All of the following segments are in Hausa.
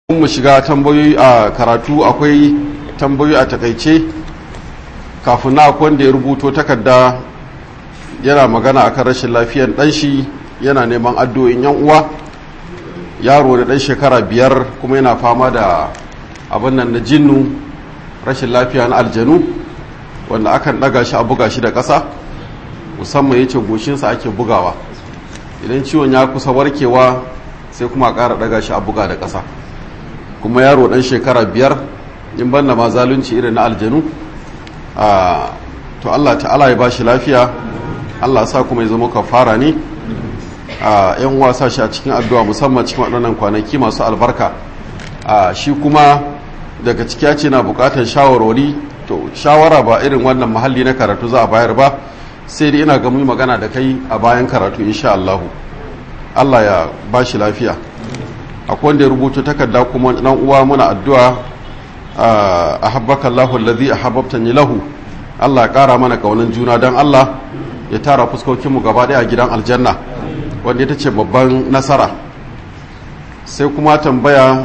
mu shiga tambayoyi a karatu akwai tambayoyi a takaice kafin na wanda ya rubuto takarda yana magana akan rashin lafiyan ɗanshi yana neman addu'o'in yan uwa yaro da ɗan shekara biyar kuma yana fama da abin nan na jinnu rashin lafiya na aljanu wanda akan ɗaga shi a buga shi da ƙasa musamman ya ce goshinsa ake bugawa idan ciwon ya kusa warkewa sai kuma a ƙara ɗaga shi a buga da ƙasa kuma yaro ɗan shekara biyar in banda ma zalunci irin na aljanu to allah ta'ala ya ba shi lafiya allah sa kuma ya zama kafara ne a yan wasa shi a cikin addu'a musamman cikin waɗannan kwanaki masu albarka shi kuma daga ciki ya ce na buƙatar shawarwari to shawara ba irin wannan mahalli na karatu za a bayar ba sai dai ina ga mu magana da kai a bayan karatu insha Allahu Allah ya ba shi lafiya akwai wanda ya rubuta takarda kuma dan uwa muna addu'a a habbaka Allahu allazi ahabbtani lahu Allah ya kara mana kaunan juna dan Allah ya tara fuskokin mu gaba daya a gidan aljanna wanda ita ce babban nasara sai kuma tambaya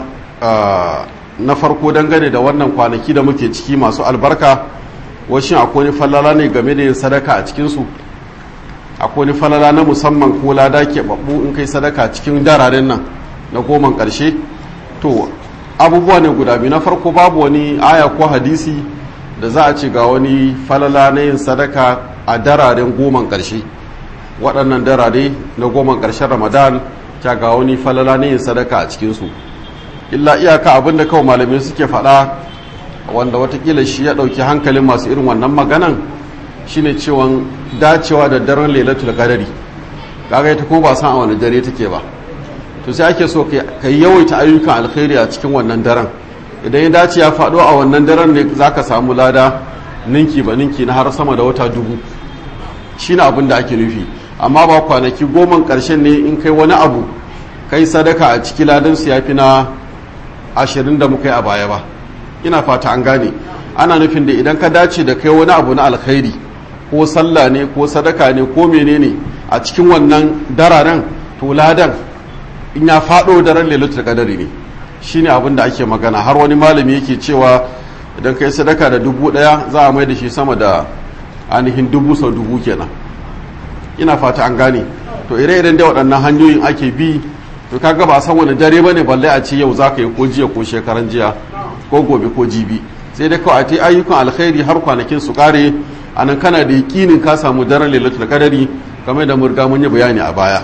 na farko dangane da wannan kwanaki da muke ciki masu albarka washin akwai falala ne game da yin sadaka a cikinsu akwai falala na musamman ko lada ke babbu in kai sadaka cikin dararen nan na goman ƙarshe to abubuwa ne guda biyu na farko babu wani aya ko hadisi da za a ce ga wani falala na yin sadaka a dararen goman ƙarshe waɗannan darare na goman ƙarshen ramadan ta ga wani falala na yin sadaka a cikinsu illa iyaka abin da kawai malamai suke faɗa wanda watakila shi ya ɗauki hankalin masu irin wannan maganan shine cewa dacewa da daren lailatul qadari kaga ita kuma ba san a wani dare take ba to sai ake so ka yawaita ayyukan alkhairi a cikin wannan daren idan ya dace ya faɗo a wannan daren ne zaka samu lada ninki ba ninki na har sama da wata dubu shine abin da ake nufi amma ba kwanaki goma ƙarshen ne in kai wani abu kai sadaka a ciki ladan su yafi na ashirin da muka yi a baya ba ina fata an gane ana nufin da idan ka dace da kai wani abu na alkhairi ko sallah ne ko sadaka ne ko menene a cikin wannan dararen to ladan in ya faɗo daren lailatul qadari ne shine abin da ake magana har wani malami yake cewa idan kai sadaka da dubu ɗaya za a mai da shi sama da ainihin dubu sau dubu kenan ina fata an gane to ire-iren da waɗannan hanyoyin ake bi to kaga ba san wani dare bane balle a ce yau za ka yi ko jiya ko shekaran jiya ko gobe ko jibi sai dai kawai ta ayyukan alkhairi har kwanakin su kare anan kana da yakinin ka samu daren lailatul qadari kamar da murga mun yi bayani a baya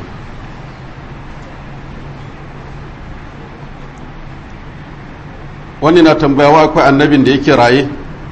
wani na tambayawa akwai annabin da yake raye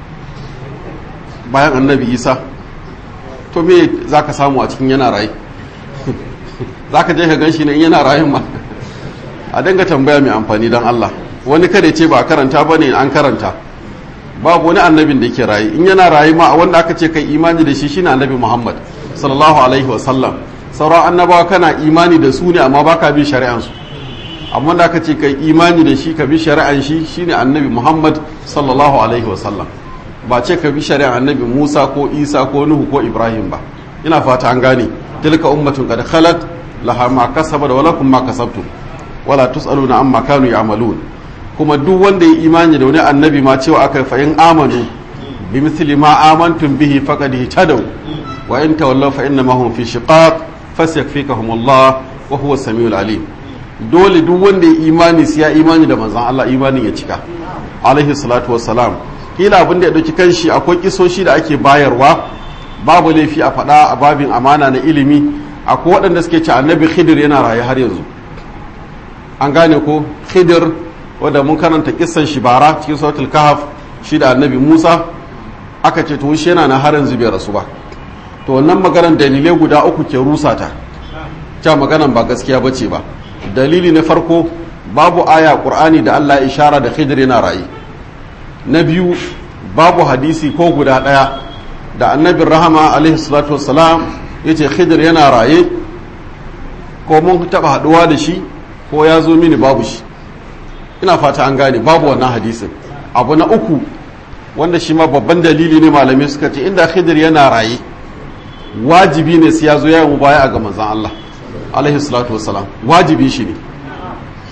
bayan annabi isa to me za ka samu a cikin yana raye za ka je ka gan shi ne yana rayen ma a dinga tambaya mai amfani don allah wani kada ce ba a karanta ba ne an karanta babu wani annabin da yake raye in yana raye ma wanda aka ce kai imani da shi shine annabi muhammad sallallahu alaihi wasallam sauran annabawa kana imani da su ne amma baka bin shari'ansu amma da aka ce kai imani da shi ka bi shari'an shi shine annabi muhammad sallallahu alaihi wasallam ba ce ka bi shari'an annabi musa ko isa ko nuhu ko ibrahim ba ina fata an gane tilka ummatun qad khalat laha ma kasabat wa lakum ma kasabtum wala tusaluna amma kanu ya'malun kuma duk wanda ya imani da wani annabi ma cewa aka fa in amanu bi misli ma amantum bihi faqad ihtadaw wa in tawallaw fa inna ma hum fi shiqaq fasyakfikahum Allah wa huwa samiul alim dole duk wanda ya imani sai ya imani da manzon Allah imanin ya cika alaihi salatu wassalam kila abin da ya dauki kanshi akwai kisoshi da ake bayarwa babu laifi a faɗa a babin amana na ilimi akwai waɗanda suke ce annabi khidir yana raye har yanzu an gane ko khidir wadda mun karanta kissan shi bara cikin suratul kahf shi da annabi musa aka ce to shi yana na har yanzu bai rasu ba to wannan maganar dalilai guda uku ke rusa ta ta maganar ba gaskiya bace ba dalili na farko babu aya qur'ani da Allah ya ishara da khidir yana rayi na biyu babu hadisi ko guda daya da annabin rahama alaihi salatu wassalam yace khidir yana raye ko mun taba haduwa da shi ko ya zo mini babu shi ina fata an gane babu wannan hadisin abu na uku wanda shi ma babban dalili ne malamai suka ce inda khidir yana raye wajibi ne sai ya zo ya yi baya ga manzon Allah alaihi salatu wassalam wajibi shi ne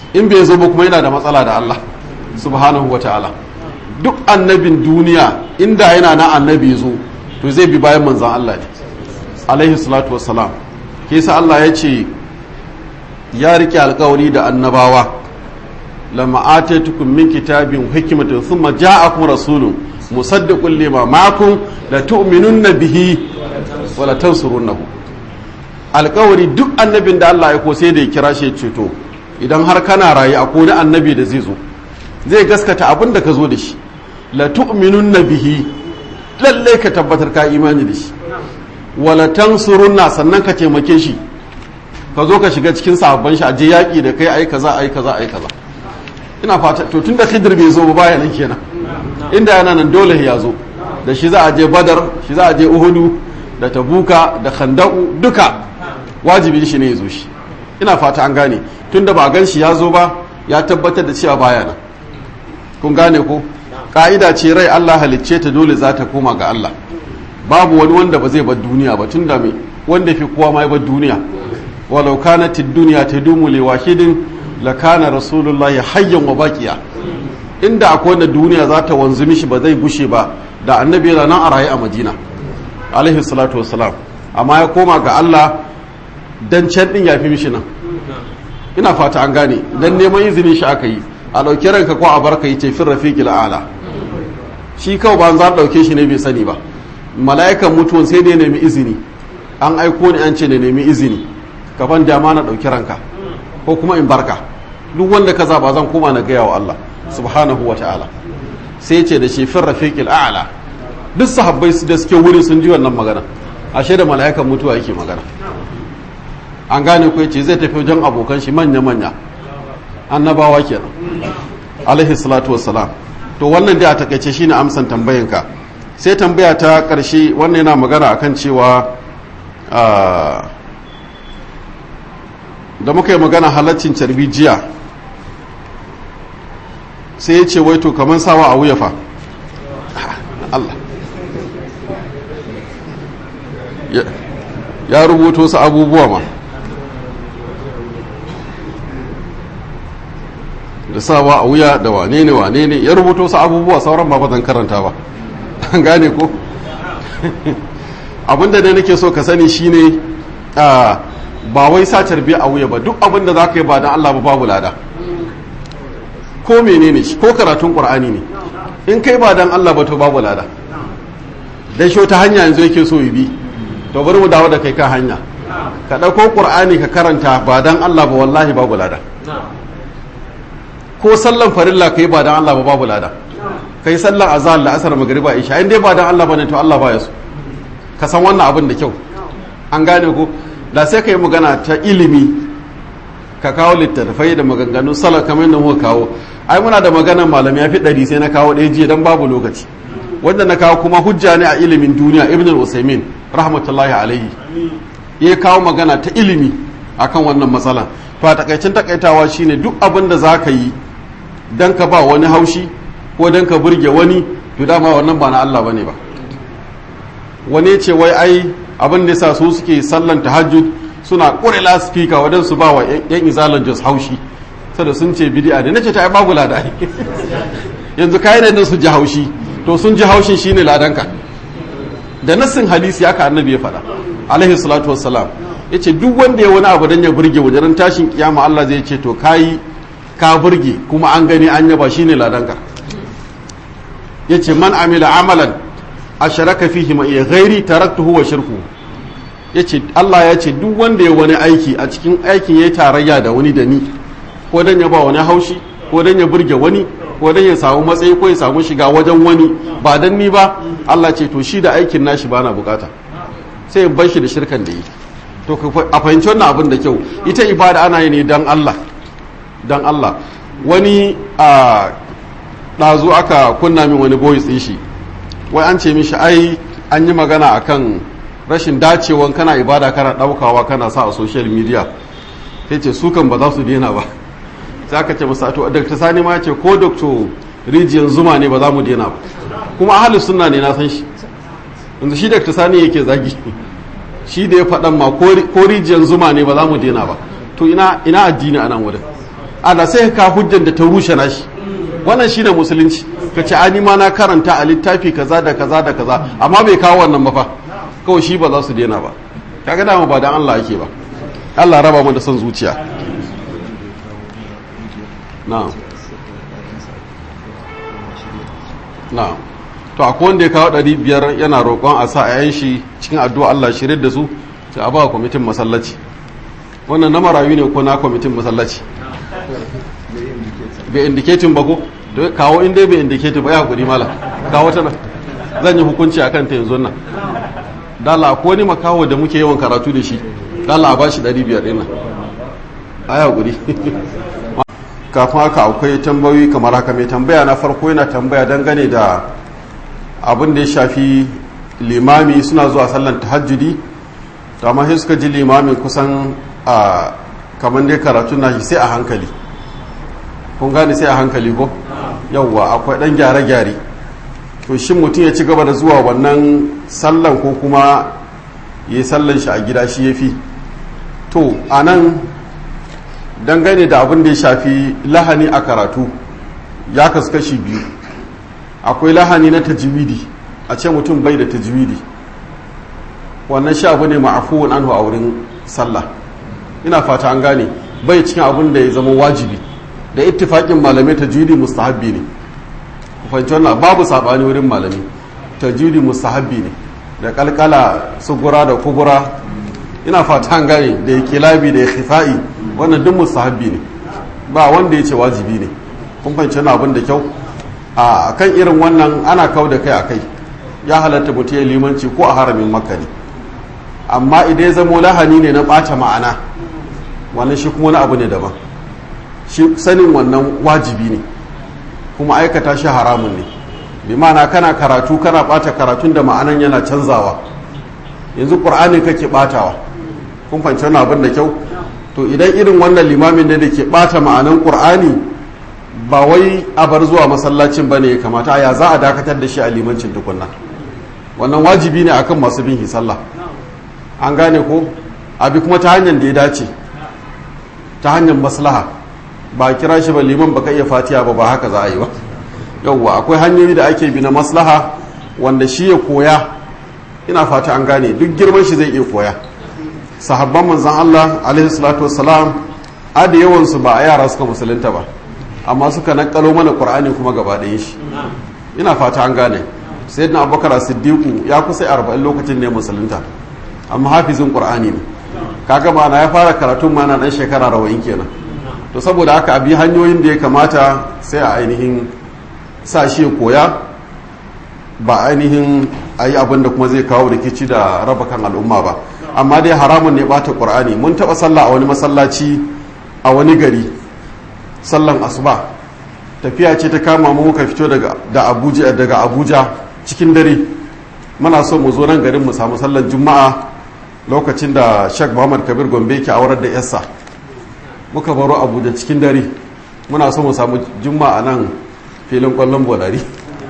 in bai zo ba kuma yana da matsala da Allah subhanahu wa ta'ala duk annabin duniya inda yana na annabi zo to zai bi bayan manzan Allah ne alaihi salatu wassalam ke sa Allah ya ce ya rike alkawari da annabawa lama atatukum min kitabin hikmatin thumma ja'akum rasulun musaddiqun lima ma'akum la tu'minunna bihi wa la tansurunnahu alkawari duk annabin da Allah ya ko sai da ya kira shi ceto idan har kana rayu a kone annabi da zai zo zai gaskata abin da ka zo da shi la tu'minunna bihi lalle ka tabbatar ka imani da shi wala tansurunna sannan ka taimake shi ka zo ka shiga cikin sahabban shi a je yaƙi da kai ai kaza ai kaza ai kaza ina fata to tunda Khidir bai zo ba baya nan kenan inda yana nan dole ya zo da shi za a je Badar shi za a je Uhudu da Tabuka da Khandaqu duka wajibi shi ne ya zo shi ina fata an gane tunda ba gan shi ya zo ba ya tabbatar da cewa baya nan kun gane ko ka'ida ce rai Allah halicce ta dole za ta koma ga Allah babu wani wanda ba zai bar duniya ba tunda me wanda fi kowa ma ya bar duniya walau kanat ad-dunya tadumu li wahidin la kana rasulullahi hayyan wa baqiya inda akwai wanda duniya za ta wanzu mishi ba zai gushe ba da annabi yana nan a raye a Madina alaihi salatu wassalam amma ya koma ga Allah dan can din yafi mishi nan ina fata an gane dan neman izinin shi aka yi a ɗauki ranka ko a barka yi ce fin rafiqil a'la shi kawai ba za a ɗauke shi ne bai sani ba mala'ikan mutuwan sai dai nemi izini an aiko ni an ce ne nemi izini ka ban dama na ɗauki ranka ko kuma in barka duk wanda ka zaba zan koma na gaya wa Allah subhanahu wa ta'ala sai ce da shi fin rafiqil a'la duk sahabbai da suke wuri sun ji wannan magana ashe da mala'ikan mutuwa yake magana an gane ko yace zai tafi wajen abokan shi manya manya annabawa kenan alaihi salatu wassalam to wannan dai a takaice shine amsan tambayanka sai tambaya ta karshe wannan yana magana akan cewa da muka yi magana halaccin carbi jiya sai ya ce waito kamar sawa a wuya fa Allah ya rubuto su abubuwa ma da sawa a wuya da wane ne wane ne ya rubuto su abubuwa sauran ba zan karanta ba an gane ko abinda da nake so ka sani shine ba wai sa tarbiya a wuya ba duk abinda za ka yi ba don Allah ba babu lada ko menene shi ko karatun qur'ani ne in kai ba don Allah ba to babu lada dan shi ta hanya yanzu yake so yi bi to bari mu dawo da kai kan hanya ka ɗauko qur'ani ka karanta ba don Allah ba wallahi babu lada ko sallan farilla kai ba dan Allah ba babu lada kai sallan azhar la asar magriba isha in dai ba dan Allah bane to Allah baya so ka san wannan abin da kyau an gane ko da sai kai magana ta ilimi ka kawo littattafai da maganganun sallah kamar yadda muka kawo ai muna da maganar malami ya fi ɗari sai na kawo ɗaya jiya dan babu lokaci wanda na kawo kuma hujja ne a ilimin duniya ibn al-usaimin rahmatullahi alaihi ya kawo magana ta ilimi akan wannan matsalan to a takaicin takaitawa shine duk abin da za ka yi don ka ba wani haushi ko don ka burge wani to dama wannan ba na Allah bane ba wani ce wai ai abin da yasa su suke sallan tahajjud suna kure laspika wadan su ba wa yan izalan jos haushi saboda sun ce bid'a ne nace ta ai babu lada yanzu kai ne su ji haushi to sun ji haushin shine ladanka da nassin hadisi haka annabi ya faɗa alaihi salatu wassalam yace duk wanda ya wani abu dan ya burge wajen tashin kiyama Allah zai ce to kai ka burge kuma an gani an yaba shine ladanka yace man amila amalan asharaka fihi ma iya ghairi taraktuhu wa shirku yace Allah ya ce duk wanda ya wani aiki a cikin aikin yayi tarayya da wani da ni ko dan ya ba wani haushi ko dan ya burge wani ko dan ya samu matsayi ko ya samu shiga wajen wani ba dan ni ba Allah ce to shi da aikin nashi bana bukata sai in bar shi da shirkan da yi to a fahimci wannan abin da kyau ita ibada ana yi ne dan Allah dan Allah wani a ɗazu aka kunna min wani voice ɗin shi wai an ce mishi ai an yi magana akan rashin dacewan kana ibada kana ɗaukawa kana sa a social media sai ce su kan ba za su daina ba sai aka ce masa to dr sani ma ce ko dr rijiyar zuma ne ba za mu daina ba kuma ahalus sunna ne na san shi yanzu shi dr sani yake zagi shi da ya faɗan ma ko rijiyar zuma ne ba za mu daina ba to ina ina addini a nan wurin ana sai ka hujjan da ta rushe nashi wannan shine musulunci ka ce ani ma na karanta a littafi kaza da kaza da kaza amma bai kawo wannan ba fa kawai shi ba za su daina ba kaga dama ba dan Allah yake ba Allah raba mu da son zuciya na'am na'am to akwai wanda ya kawo ɗari biyar yana roƙon a sa a shi cikin addu'a Allah shirin da su sai a ba kwamitin masallaci wannan na marayu ne ko na kwamitin masallaci bai indiketin ba ko kawo inda bai indiketin ba ya hakuri mala kawo ta nan zan yi hukunci akan ta yanzu nan dala ko wani makaho da muke yawan karatu da shi dala a bashi 500 ɗin nan a ya hakuri kafin haka akwai tambayoyi kamar haka mai tambaya na farko yana tambaya dangane da abin da ya shafi limami suna zuwa sallan tahajjudi to amma sai suka ji limamin kusan a kamar dai karatu na shi sai a hankali kun gane sai a hankali ko yawwa akwai dan gyare-gyare to shin mutum ya ci gaba da zuwa wannan sallan ko kuma ya yi sallan shi a gida shi ya fi to a nan dangane da abin da ya shafi lahani a karatu ya kasu kashi biyu akwai lahani na tajwidi a ce mutum bai da tajwidi wannan shi abu ne ma'afuwan anhu a wurin sallah ina fata an gane bai cikin abin da ya zama wajibi da ittifaƙin malamai tajwidi mustahabbi ne ku fahimci wannan babu sabani wurin malami tajwidi mustahabbi ne da kalkala sugura da kubura ina fata an gane da ya kilabi da ya khifa'i wannan duk mustahabbi ne ba wanda ya ce wajibi ne kun fahimci wannan abin da kyau a kan irin wannan ana kau da kai a kai ya halatta mutum ya limanci ko a haramin makka ne amma idan ya zamo lahani ne na ɓata ma'ana wannan shi kuma wani abu ne daban shi sanin wannan wajibi ne kuma aikata shi haramun ne bi ma'ana kana karatu kana ɓata karatun da ma'anan yana canzawa yanzu ƙur'ani kake ɓatawa kun fahimci wani abin da kyau to idan irin wannan limamin ne da ke ɓata ma'anan ƙur'ani ba wai a bar zuwa masallacin ba ne ya kamata ya za a dakatar da shi a limancin tukunna wannan wajibi ne akan masu bin sallah an gane ko abi kuma ta hanyar da ya dace ta hanyar maslaha ba kira shi ba liman baka iya fatiya ba ba haka za a yi ba yauwa akwai hanyoyi da ake bi na maslaha wanda shi ya koya ina fata an gane duk girman shi zai iya koya sahabban manzan Allah alaihi salatu wassalam a da yawansu ba a yara suka musulunta ba amma suka nakalo mana qur'ani kuma gaba ɗayan shi ina fata an gane sayyidina abubakar siddiqu ya kusa 40 lokacin ne musulunta amma hafizin qur'ani ne kaga ma na ya fara karatun ma na dan shekara rawayin kenan to saboda haka abi hanyoyin da ya kamata sai a ainihin sa shi koya ba ainihin ayi abin da kuma zai kawo rikici da raba kan al'umma ba amma dai haramun ne bata qur'ani mun taba sallah a wani masallaci a wani gari sallan asuba tafiya ce ta kama mu muka fito daga da abuja daga abuja cikin dare muna so mu zo nan garin mu samu sallar juma'a lokacin da sheikh muhammad kabir gombe ke aurar da yarsa muka baro abuja cikin dare muna so mu samu juma'a nan filin kwallon bolari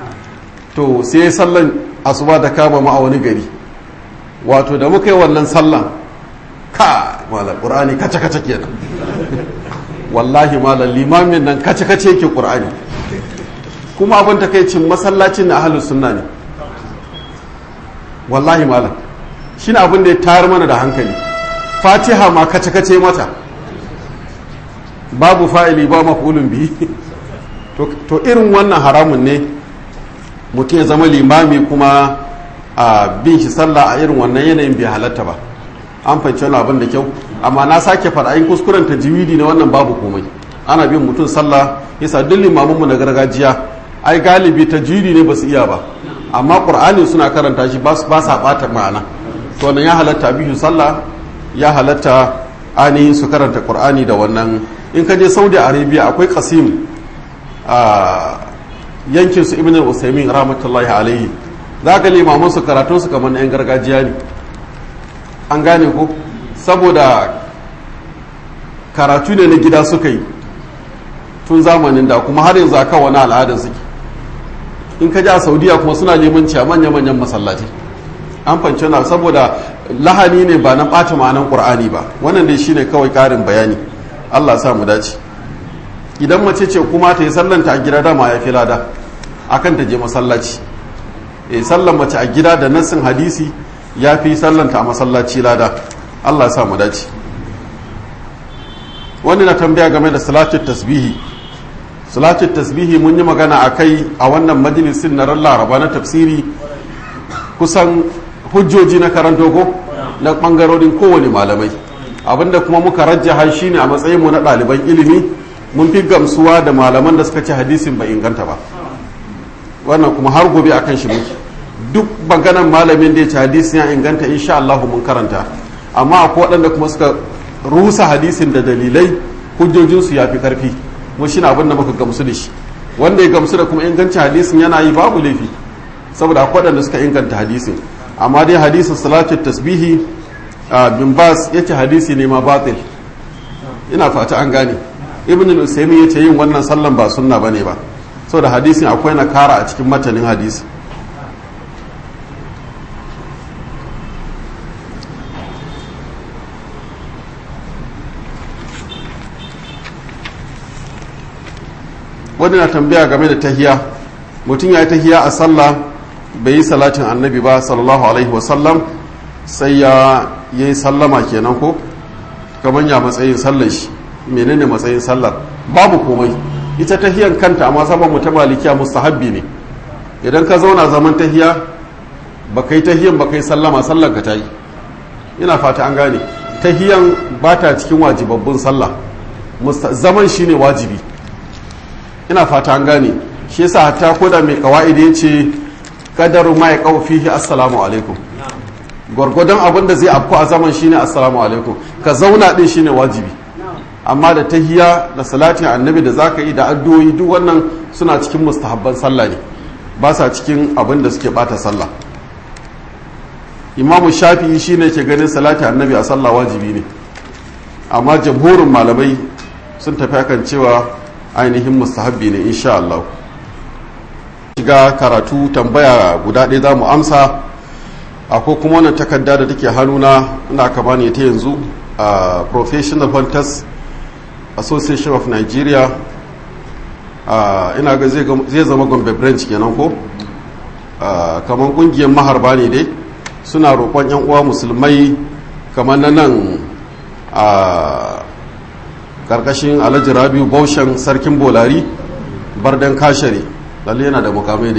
to sai sallan asuba da kama mu a wani gari wato da muka yi wannan sallan ka malam qur'ani kace kace kenan wallahi malam limamin nan kace kace yake qur'ani kuma abin takaicin masallacin na ahlus sunna ne wallahi malam shine abin da ya tayar mana da hankali fatiha ma kace kace mata babu fa'ili ba maf'ulun bihi to irin wannan haramun ne mutum ya zama limami kuma a bin shi sallah a irin wannan yanayin bai halatta ba an fahimci wani abin da kyau amma na sake faɗa in kuskuren ta jiwidi na wannan babu komai ana bin mutum sallah yasa duk limaminmu na gargajiya ai galibi ta jiwidi ne ba su iya ba amma qur'ani suna karanta shi ba sa ɓata ma'ana to wannan ya halatta biyu sallah ya halatta ainihin su karanta qur'ani da wannan in ka je saudi arabia akwai kasim a yankin su ibn usaimin rahmatullahi alaihi za ka limamin su karatun su kamar yan gargajiya ne an gane ko saboda karatu ne na gida suka yi tun zamanin da kuma har yanzu aka wani al'adar suke in ka ji a saudiya kuma suna limanci a manya-manyan masallaci an fance na saboda lahani ne ba na ɓata ma'anan ƙur'ani ba wannan dai shine kawai ƙarin bayani allah sa mu dace idan mace ce kuma ta yi sallanta a gida dama ya fi lada akan ta je masallaci e sallan mace a gida da nassin hadisi ya fi sallanta a masallaci lada Allah ya sa mu dace wani na tambaya game da salatul tasbihi salatul tasbihi mun yi magana a kai a wannan majalisin na ran laraba na tafsiri kusan hujjoji na karanto ko na bangarorin kowane malamai abinda kuma muka rajjaha shine a matsayinmu na ɗaliban ilimi mun fi gamsuwa da malaman da suka ci hadisin bai inganta ba wannan kuma har gobe akan shi muke duk maganan malamin da ya ci hadisin ya inganta insha Allah mun karanta amma akwai waɗanda kuma suka rusa hadisin da dalilai hujjojinsu ya fi karfi mu shi abin da muka gamsu da shi wanda ya gamsu da kuma inganci hadisin yana yi babu laifi saboda akwai waɗanda suka inganta hadisin amma dai hadisin salatu tasbihi bin bas ya ce hadisi ne ma batil ina fata an gane ibn al-usaymi ya ce yin wannan sallan ba sunna bane ba saboda hadisin akwai na kara a cikin matanin hadisi wani na tambaya game da tahiya mutum ya yi tahiya a sallah bai yi salatin annabi ba sallallahu alaihi wasallam sai ya yi sallama kenan ko gaban ya matsayin sallar shi menene matsayin sallar babu komai ita tahiyan kanta amma saban mu ta malikiya mustahabbi ne idan ka zauna zaman tahiya ba kai tahiyan ba kai sallama sallar ka ta yi ina fata an gane tahiyan ba ta cikin wajibabbun sallah zaman shine wajibi ina fata an gane shi yasa hatta koda mai kawaidi ya ce kadaru ma ya kawo fihi assalamu alaikum gwargwadon abin da zai afku a zaman shine assalamu alaikum ka zauna din shine wajibi amma da tahiya da salatin annabi da zaka yi da addu'o'i duk wannan suna cikin mustahabban sallah ne ba sa cikin abin da suke bata sallah imamu shafi'i shine ke ganin salatin annabi a sallah wajibi ne amma jamhurin malamai sun tafi akan cewa ainihin mustahabbi ne insha Allah shiga karatu tambaya guda ɗaya za mu amsa akwai kuma wannan takarda da take hannuna ina kama ne ta yanzu a professional hunters association of nigeria ina ga zai zama gombe branch kenan ko kamar kungiyar maharba ne dai suna roƙon 'yan uwa musulmai kamar na nan a karkashin alhaji rabiu baushen sarkin bolari bardan kashare lalle yana da mukamai da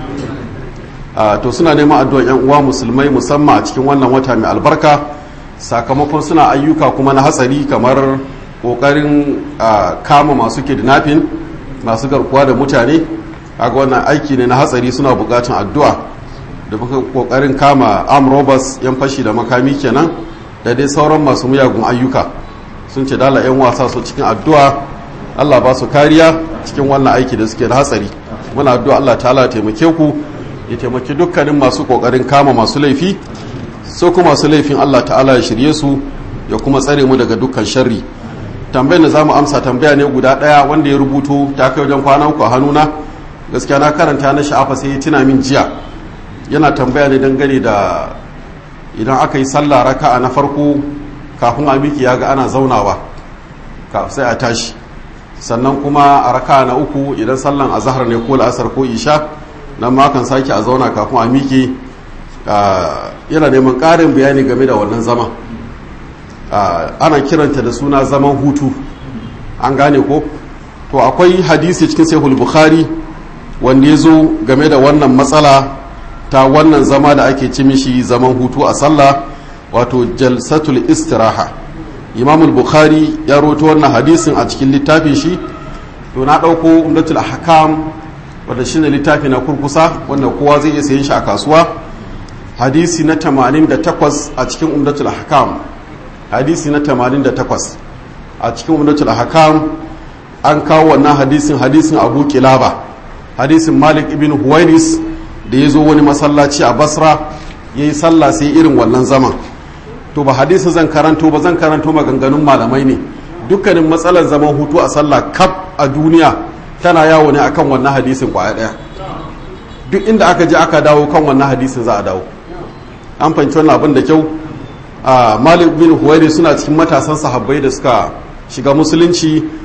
yawa to suna neman addu'ar yan uwa musulmai musamman a cikin wannan wata mai albarka sakamakon suna ayyuka kuma na hatsari kamar kokarin kama masu kidnapping masu garkuwa da mutane kaga wannan aiki ne na hatsari suna bukatun addu'a da muka kokarin kama arm robbers yan fashi da makami kenan da dai sauran masu muyagun ayyuka sun ce dala 'yan wasa su cikin addu'a Allah ba su kariya cikin wannan aiki da suke da hatsari muna addu'a Allah ta'ala taimake ku ya taimaki dukkanin masu kokarin kama masu laifi so kuma masu laifin Allah ta'ala ya shirye su ya kuma tsare mu daga dukkan sharri tambayar da zamu amsa tambaya ne guda daya wanda ya rubuto ta kai wajen kwana uku a hannuna gaskiya na karanta na sha'afa sai ya tuna min jiya yana tambaya ne dangane da idan aka yi sallah raka'a na farko kafin a miki ya ga ana zaunawa sai a tashi sannan kuma a raka na uku idan sallan a zahar ne ko la'asar ko isha nan ma kan sake a zauna kafin a miki yana neman ƙarin bayani game da wannan zama ana kiranta da suna zaman hutu an gane ko to akwai hadisi cikin sahih bukhari wanda ya zo game da wannan matsala ta wannan zama da ake ci mishi zaman hutu a sallah wato jalsatul istiraha imam bukhari ya roto wannan hadisin a cikin littafin shi to na ɗauko umdatul ahkam wanda shine littafi na kurkusa wanda kowa zai iya sayen shi a kasuwa hadisi na 88 a cikin umdatul ahkam hadisi na 88 a cikin umdatul ahkam an kawo wannan hadisin hadisin abu kilaba hadisin malik ibn huwairis da ya zo wani masallaci a basra ya yi sallah sai irin wannan zaman to ba hadisi zan karanto ba zan karanto maganganun malamai ne dukkanin matsalar zaman hutu a sallah kaf a duniya tana yawo ne akan wannan hadisin kwaya daya duk inda aka je aka dawo kan wannan hadisin za a dawo an fahimci wannan abin da kyau a malik bin huwairi suna cikin matasan sahabbai da suka shiga musulunci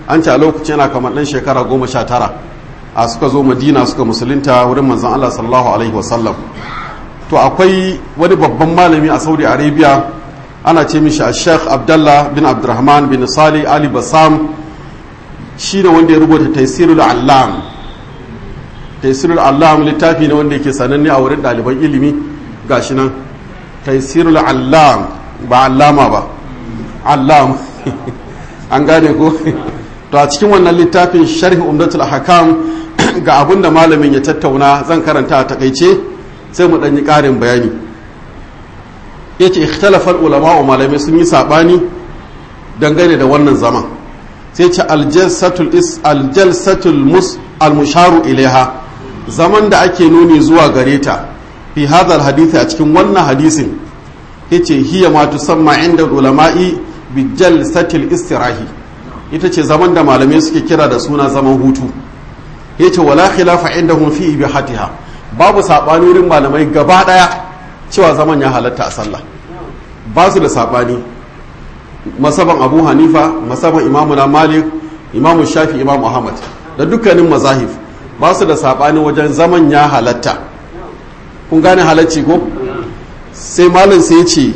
an ce a lokacin yana kamar ɗan shekara goma sha tara a suka zo madina suka musulunta wurin manzon allah sallallahu alaihi wasallam to akwai wani babban malami a saudi arabia ana ce mishi a sheikh abdallah bin abdurrahman bin sali ali basam shi ne wanda ya rubuta taisirul allam taisirul allam littafi ne wanda yake sananne a wurin ɗaliban ilimi gashi nan taisirul allam ba allama ba allam an gane ko to a cikin wannan littafin sharhi umdatul hakam ga abin da malamin ya tattauna zan karanta a takaice sai mu ɗanyi ƙarin bayani ya ce ikhtalafar ulama wa malamai sun yi saɓani dangane da wannan zaman sai ce aljalsatul almusharu ilaiha zaman da ake nuni zuwa gare ta fi hadal hadithi a cikin wannan hadisin ya ce hiya ma tusamma inda ulama'i bi jalsatil istirahi ita ce zaman da malamai suke kira da suna zaman hutu ya ce wala khilafa indahum fi ibihatiha babu saɓani wurin malamai gaba ɗaya cewa zaman ya halatta a sallah ba su da saɓani masaban abu hanifa masaban imamu na malik imamu shafi imamu ahmad da dukkanin mazahif ba su da saɓani wajen zaman ya halatta kun gane halacci ko sai malin sai ce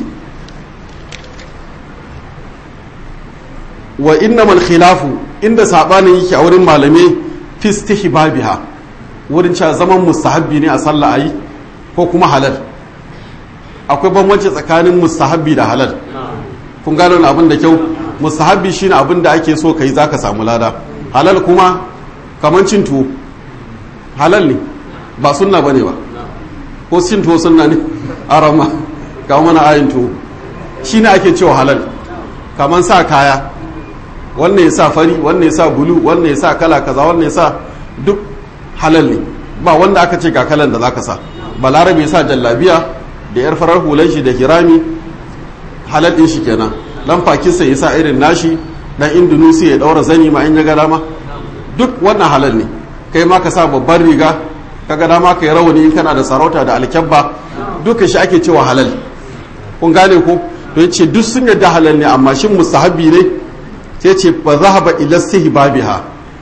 wa innamal khilafu inda saɓanin yake a wurin malamai fi babiha wurin cewa zaman mustahabbi ne a sallah ayi ko kuma halal akwai bambanci tsakanin mustahabbi da halal kun gano wani abin da kyau mustahabbi shine abin da ake so kai zaka samu lada halal kuma kaman cin tuwo halal ne ba sunna bane ba ko cin tuwo sunna ne arama ga mana ayin tuwo shine ake cewa halal kaman sa kaya wannan ya sa fari wannan ya sa bulu wannan ya sa kala kaza wannan ya sa duk halal ne ba wanda aka ce ga kalan da zaka sa balarabe ya sa jallabiya da yar farar hulan shi da hirami halal din shi kenan dan pakistan ya sa irin nashi dan indonesia ya daura zani ma in ya ga dama duk wannan halal ne kai ma ka sa babban riga ka ga dama ka yi rawani in kana da sarauta da alkyabba duka shi ake cewa halal kun gane ko to yace duk sun yadda halal ne amma shin mustahabi ne sai ce ba zahaba ila babiha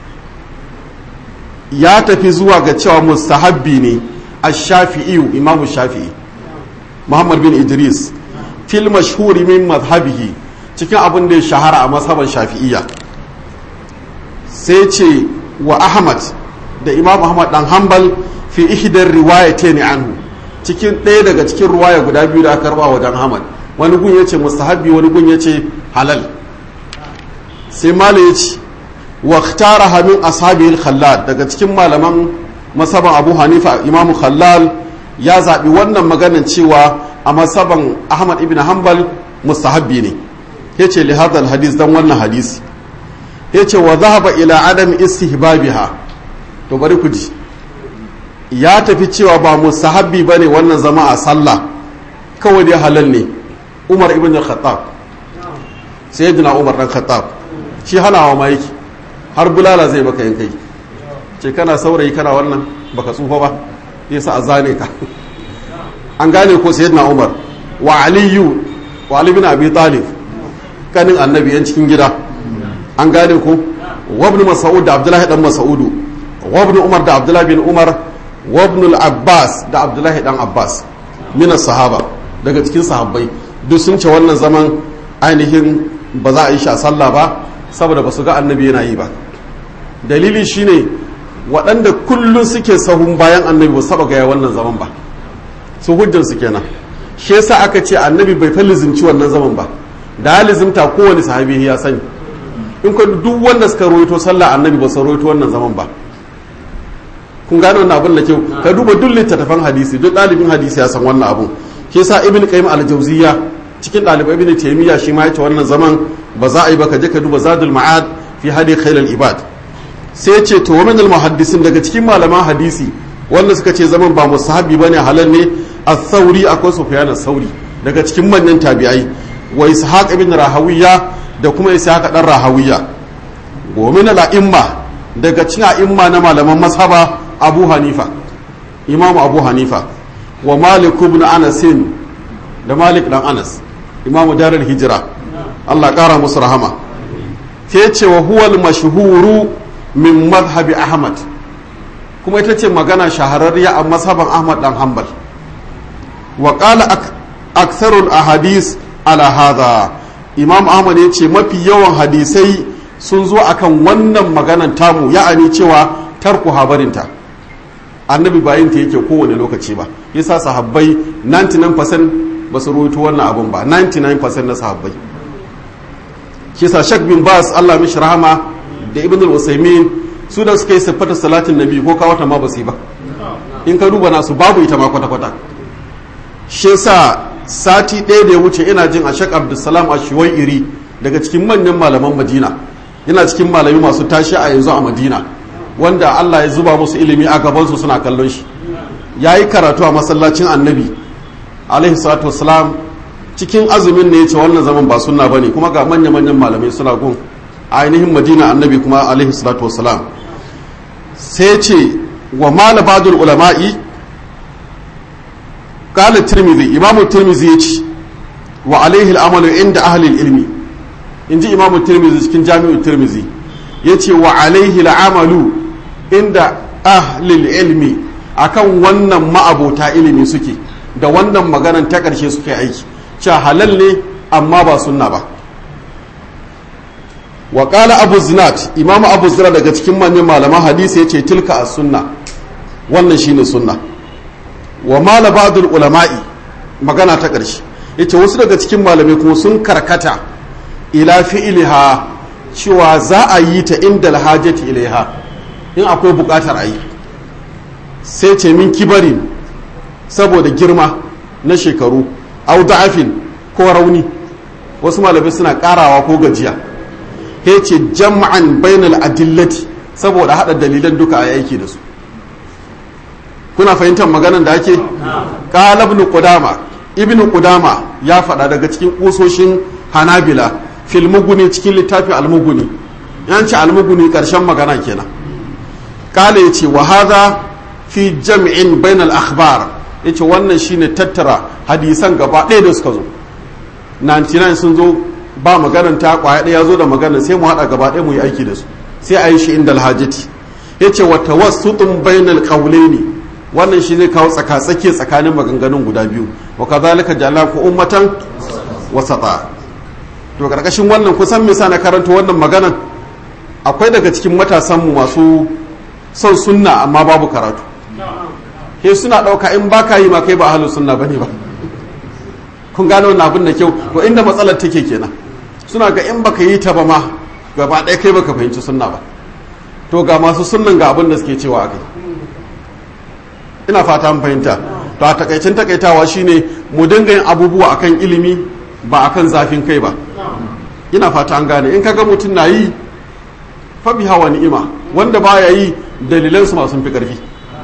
ya tafi zuwa ga cewa mustahabbi ne a shafi'iyu imamu shafi'i muhammad bin idris fil mashhuri min mazhabihi cikin abin da ya shahara a mazhaban shafi'iyya sai ce wa ahmad da imam ahmad dan hanbal fi ihdar riwayatayn anhu cikin ɗaya daga cikin ruwaya guda biyu da aka karba wajen ahmad wani gun yace mustahabbi wani gun yace halal sai malai yace واختارها من أصحابه الخلال daga cikin malaman masaban Abu Hanifa Imam Khallal ya zaɓi wannan maganin cewa a masaban Ahmad ibn Hanbal mustahabbi ne yace li hadha hadis dan wannan hadisi yace wa dhahaba ila adam istihbabiha to bari ku ji ya tafi cewa ba mustahabbi bane wannan zama a sallah kawai dai halal ne Umar ibn Khattab sayyidina Umar dan Khattab shi hanawa ma yake har bulala zai baka yin kai ce kana saurayi kana wannan baka tsufa ba yasa a zane ka an gane ko sayyidina umar wa aliyu wa ali bin abi talib kanin annabi yan cikin gida an gane ko wa ibn mas'ud da abdullahi dan mas'udu wa ibn umar da abdullahi bin umar wa ibn al-abbas da abdullahi dan abbas min sahaba daga cikin sahabbai duk sun ce wannan zaman ainihin ba za a yi shi a sallah ba saboda ba su ga annabi yana yi ba dalili shine waɗanda kullum suke sahun bayan annabi ba saba gaya wannan zaman ba su hujjan su kenan shi yasa aka ce annabi bai fa lizimci wannan zaman ba da lizimta kowane sahabi ya sani in ka duk wanda suka roito sallah annabi ba su roito wannan zaman ba kun gane wannan abin da kyau ka duba duk littattafan hadisi duk ɗalibin hadisi ya san wannan abun shi yasa ibn qayyim al-jawziyya cikin ɗalibai ibn taymiya shi ma yace wannan zaman ba za a yi ba ka je ka duba zadul ma'ad fi hadi khailal ibad sai ce to wa min al daga cikin malaman hadisi wanda suka ce zaman ba musahabi bane halal ne as-sauri akwai sufyan as-sauri daga cikin manyan tabi'ai wa ishaq ibn rahawiya da kuma ishaq dan rahawiya wa min al-a'imma daga cikin a'imma na malaman mazhaba abu hanifa imam abu hanifa wa malik ibn anas da malik dan anas imam darul hijra Allah kara musu rahama sai ce wa huwal mashhuru min mazhabi ahmad kuma ita ce magana shahararriya a mazhaban ahmad dan hanbal wa qala aktharul ahadis ala hadha imam ahmad ya ce mafi yawan hadisai sun zo akan wannan maganan tamu ya'ani cewa tarku habarinta annabi bayin ta yake kowane lokaci ba yasa sahabbai 99% ba su ruwaito wannan abun ba 99% na sahabbai kisa shak bin bas Allah mishi rahama da ibn al-usaymin su da suka yi siffata salatin nabi ko kawata ma ba su yi ba in ka duba nasu babu ita ma kwata kwata shi yasa sati ɗaya da ya wuce ina jin a shak abdulsalam a iri daga cikin manyan malaman madina yana cikin malami masu tashi a yanzu a madina wanda Allah ya zuba musu ilimi a gabansu suna kallon shi ya yi karatu a masallacin annabi alaihi salatu wasalam cikin azumin ne ya ce wannan zaman ba sunna bane kuma ga manya-manyan malamai suna gun a ainihin madina annabi kuma alaihi salatu wasalam sai ce wa mala badul ulama'i qala tirmidhi imamu tirmidhi ya ce wa alaihi al'amalu inda ahli ilmi inji imamu tirmidhi cikin jami'u tirmidhi ya ce wa alaihi al'amalu inda ahli ilmi akan wannan ma'abota ilimi suke da wannan maganan ta ƙarshe suke aiki cewa halal ne amma ba sunna ba wa qala abu zinat imamu abu zira daga cikin manyan malaman hadisi yace tilka as sunna wannan shine sunna wa mala ba'dul ulama'i magana ta ƙarshe yace wasu daga cikin malamai kuma sun karkata ila fi'liha cewa za a yi ta inda alhajati ilaiha in akwai buƙatar a yi sai ce min kibarin saboda girma na shekaru au da'afin ko rauni wasu malamai suna karawa ko gajiya ya ce jam'an bainal adillati saboda hada dalilan duka a aiki da su kuna fahimtar maganan da ake qala ibn qudama ibn qudama ya faɗa daga cikin kusoshin hanabila fil muguni cikin littafin almuguni yanci almuguni karshen magana kenan kala yace wa hadha fi jam'in bainal akhbar yace wannan shine tattara hadisan gaba ɗaya da suka zo 99 sun zo ba maganan ta kwaya ɗaya zo da magana sai mu haɗa gaba ɗaya mu yi aiki da su sai a yi shi inda alhajati yace wa tawassutun bainal qawlaini wannan shi zai kawo tsaka tsaki tsakanin maganganun guda biyu wa kazalika ja'alnakum ummatan wasata to karkashin wannan kusan me sa na karanta wannan maganan akwai daga cikin matasanmu masu son sunna amma babu karatu ke suna ɗauka in ba ka yi ma kai ba ahalin sunna bane ba kun gano wannan abin da kyau to inda matsalar take kenan suna ga in baka yi ta ba ma gaba ɗaya kai baka fahimci sunna ba to ga masu sunnan ga abin da suke cewa a kai ina fata an fahimta to a takaicin takaitawa shine mu dinga yin abubuwa akan ilimi ba akan zafin kai ba ina fata an gane in kaga mutum na yi fa biha wa ni'ima wanda baya yi dalilan su masu fi karfi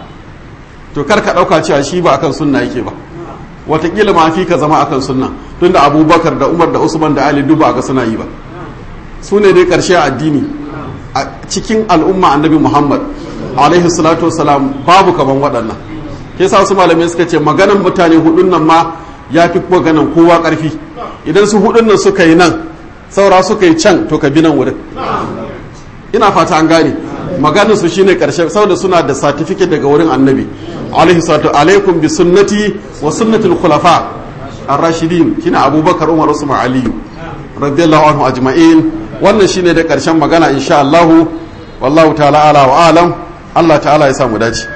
to kar ka dauka cewa shi ba akan sunna yake ba watakila ma fi ka zama akan sunna tunda abubakar da umar da usman da ali duba ga suna yi ba su ne dai karshe a addini a cikin al'umma annabi muhammad alaihi salatu wasalam babu kaman waɗannan ke sa su malamai suka ce maganan mutane hudun nan ma ya fi maganan kowa ƙarfi idan su hudun nan suka yi nan saura suka yi can to ka bi nan wurin ina fata an gane maganin su shine karshe saboda suna da certificate daga wurin annabi alaihi salatu alaikum bi sunnati wa sunnatul khulafa ar-rashidin kina abubakar umar usman aliyu radiyallahu anhu ajma'in wannan shine da karshen magana insha Allah wallahu ta'ala ala wa alam Allah ta'ala ya samu dace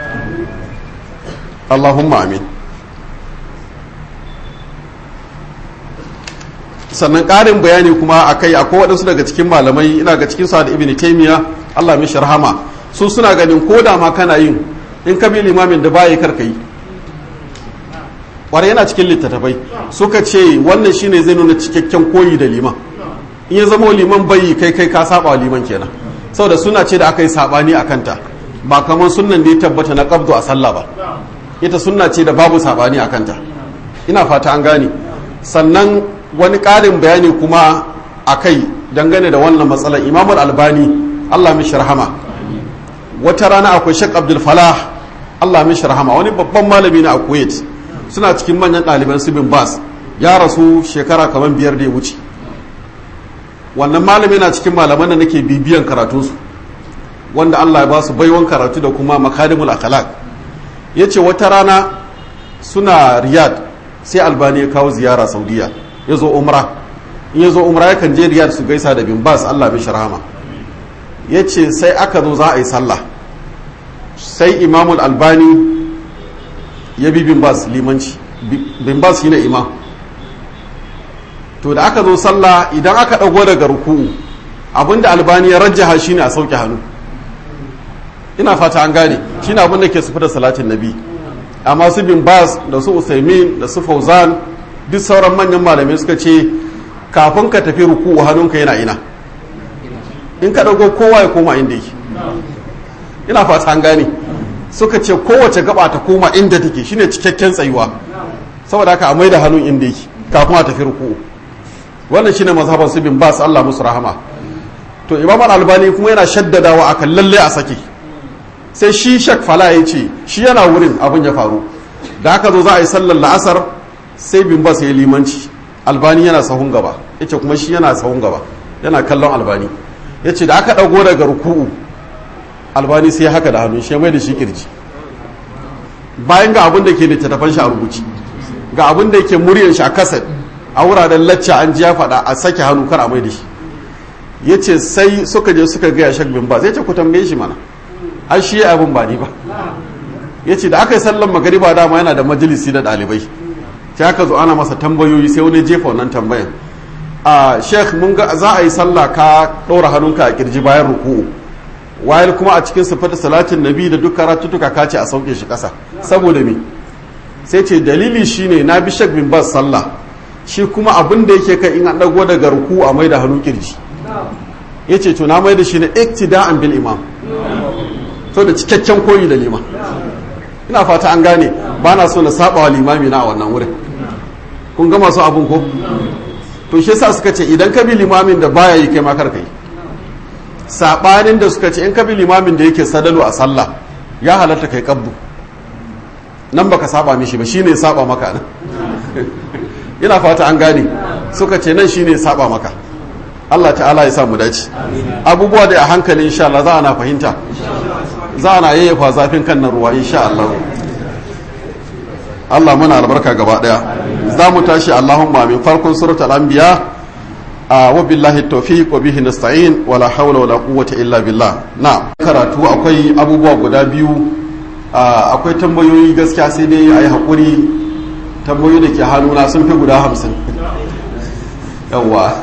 Allahumma amin sannan ƙarin bayani kuma a kai akwai waɗansu daga cikin malamai ina ga cikin da ibn taimiya allah mai sharhama su suna ganin ko da ma kana yin in ka bi limamin da baya karka yi ƙwarai yana cikin littattafai suka ce wannan shine zai nuna cikakken koyi da liman in ya zama liman bayi kai kai ka saba wa liman kenan saboda suna ce da aka yi sabani a kanta ba kamar sunnan da ya tabbata na qabdu a sallah ba ita sunna ce da babu sabani a kanta ina fata an gane sannan wani ƙarin bayani kuma a kai dangane da wannan matsalar imamul albani allah mishi rahama wata rana akwai shek abdul falah allah mishi rahama wani babban malami na a kuwait suna cikin manyan ɗaliban su bin bas ya rasu shekara kamar biyar da ya wuce wannan malami na cikin malaman da nake bibiyan karatunsu wanda Allah ya ba su baiwan karatu da kuma makarimul akhlaq yace wata rana suna riyad sai albani ya kawo ziyara saudiya ya zo umra in ya zo umra yakan je riyad su gaisa da bin bas Allah mishi rahama ya ce sai aka zo za a yi sallah sai imamul albani ya bi bin bas limanci bin bas shine imam to da aka zo sallah idan aka ɗago daga ruku'u abinda albani ya rajjaha shine a sauke hannu ina fata an gane shine abin da ke sufi da salatin nabi amma su bin bas da su usaimin da su fauzan duk sauran manyan malamai suka ce kafin ka tafi ruku'u hannunka yana ina in ka dago kowa ya koma inda yake ina fata an gane suka ce kowace gaba ta koma inda take shine cikakken tsayuwa saboda haka a mai da hannun inda yake kafin a tafi ruku'u wannan shine mazhaban su bin bas Allah musu rahama to imam albani kuma yana shaddadawa akan lalle a sake sai shi shak fala ya ce shi yana wurin abin ya faru da aka zo za a yi sallar la'asar sai bin bas ya limanci albani yana sahun gaba ya ce kuma shi yana sahun gaba yana kallon albani ya ce da aka ɗago daga ruku'u albani sai haka da hannun shi mai da shi kirji bayan ga abin da ke littattafan shi a rubuci ga abin da yake muryar shi a kaset a wuraren lacca an ji ya faɗa a sake hannu kar a mai da shi ya ce sai suka je suka gaya shak bin bas ya ce ku tambaye shi mana ai shi abin ba ni ba ya ce da aka yi sallan magariba dama yana da majalisi da ɗalibai sai aka zo ana masa tambayoyi sai wani jefa wannan tambayan a sheikh mun ga za a yi sallah ka ɗora hannunka a kirji bayan ruku'u wayar kuma a cikin sifar salatin nabi da duk karatutuka ka ce a sauke shi ƙasa saboda me sai ce dalili shine na bi shek bin bas sallah shi kuma abin da yake kai in an ɗago daga ruku a mai da hannu kirji ya ce to na mai da shi ne iktida'an bil imam so da cikakken koyi da liman ina fata an gane ba na so na saba wa limami na a wannan wurin kun ga masu abun ko to shi yasa suka ce idan ka bi limamin da baya yi kai makar kai sabanin da suka ce in ka bi limamin da yake sadalu a sallah ya halatta kai kabbu nan baka saba mishi ba shine saba maka nan ina fata an gane suka ce nan shine saba maka Allah ta'ala ya sa mu dace abubuwa da a hankali insha Allah za a na fahimta za a na yayyafa zafin kan nan ruwa insha Allah Allah muna albarka gaba daya za mu tashi Allahumma min farkon suratul anbiya wa billahi tawfiq wa bihi nasta'in wala hawla wala quwwata illa billah na karatu akwai abubuwa guda biyu akwai tambayoyi gaskiya sai dai ayi hakuri tambayoyi da ke hannuna sun fi guda hamsin yawa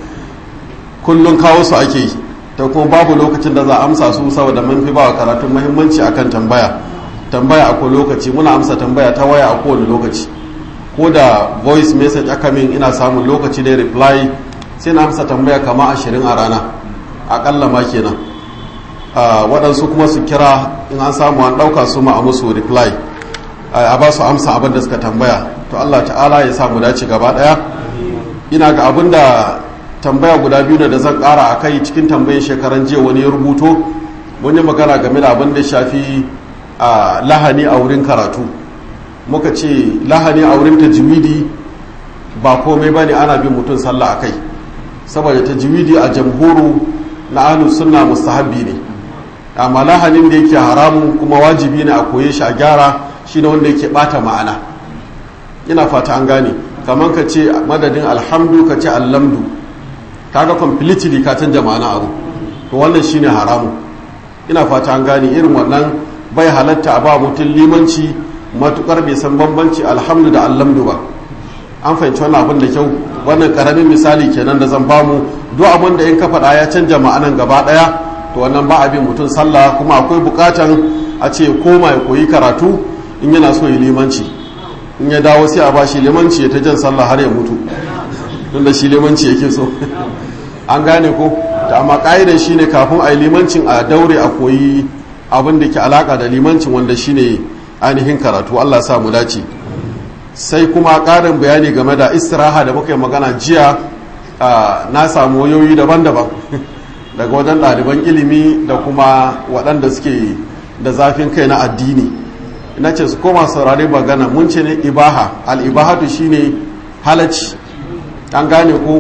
kullum kawo su ake yi ta kuma babu lokacin da za a amsa su saboda mun fi ba karatun muhimmanci akan tambaya tambaya akwai lokaci muna amsa tambaya ta waya a kowane lokaci ko da voice message aka min ina samun lokaci da reply sai na amsa tambaya kama ashirin a rana akalla ma kenan waɗansu kuma su kira in an samu an ɗauka su ma a musu reply a ba su amsa abin da suka tambaya to allah ta'ala ya samu dace gaba ɗaya ina ga abin da tambaya guda biyu da zan ƙara a kai cikin tambayin shekaran jiya wani ya rubuto wani magana game da abin da shafi a lahani a wurin karatu muka ce lahani a wurin tajwidi ba komai ba ne ana bin mutum sallah a kai saboda tajwidi a jamhuru na ahlus sunna mustahabbi ne amma lahanin da yake haramun kuma wajibi ne a koye shi a gyara shine wanda yake bata ma'ana ina fata an gane kamar ka ce madadin alhamdu ka ce allamdu kaga completely ka canja ma'ana abu to wannan shine haramun ina fata an gane irin wannan bai halatta a ba mutum limanci matukar bai san bambanci alhamdu da allamdu ba an fahimci wannan abin da kyau wannan karamin misali kenan da zan bamu duk abin da in ka faɗa ya canja ma'anan gaba ɗaya to wannan ba abin mutum sallah kuma akwai bukatan a ce koma ya koyi karatu in yana so ya limanci in ya dawo sai a ba shi limanci ya ta jan sallah har ya mutu tunda shi limanci yake so an gane ko da amma ƙa'idar shine kafin a yi limancin a daure a koyi abin da ke alaka da limancin wanda shine ainihin karatu Allah sa mu dace sai kuma ƙarin bayani game da istiraha da muka yi magana jiya na samu wayoyi daban-daban daga wajen ɗaliban ilimi da kuma waɗanda suke da zafin kai na addini ina ce su koma saurari magana mun ce ne ibaha al'ibahatu shine halacci an gane ko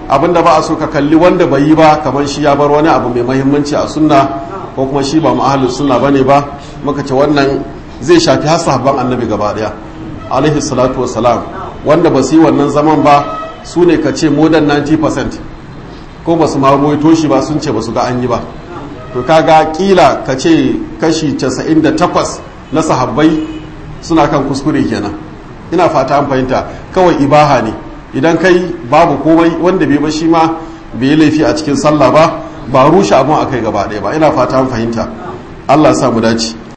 abinda ba a so ka kalli wanda bai yi ba kamar shi ya bar wani abu mai mahimmanci a sunna ko kuma shi ba ma'ahalin sunna bane ba muka ce wannan zai shafi har sahabban annabi gaba daya alaihi salatu wassalam wanda ba su yi wannan zaman ba su ne ka ce more than 90% ko ba su ma ruwaito shi ba sun ce ba su ga an yi ba to kaga kila ka ce kashi 98 na sahabbai suna kan kuskure kenan ina fata an fahimta kawai ibaha ne idan kai babu komai wanda bai ba shi ma bai yi laifi a cikin sallah ba ba rushe abun akai gaba ɗaya ba ina fata an fahimta Allah sa mu dace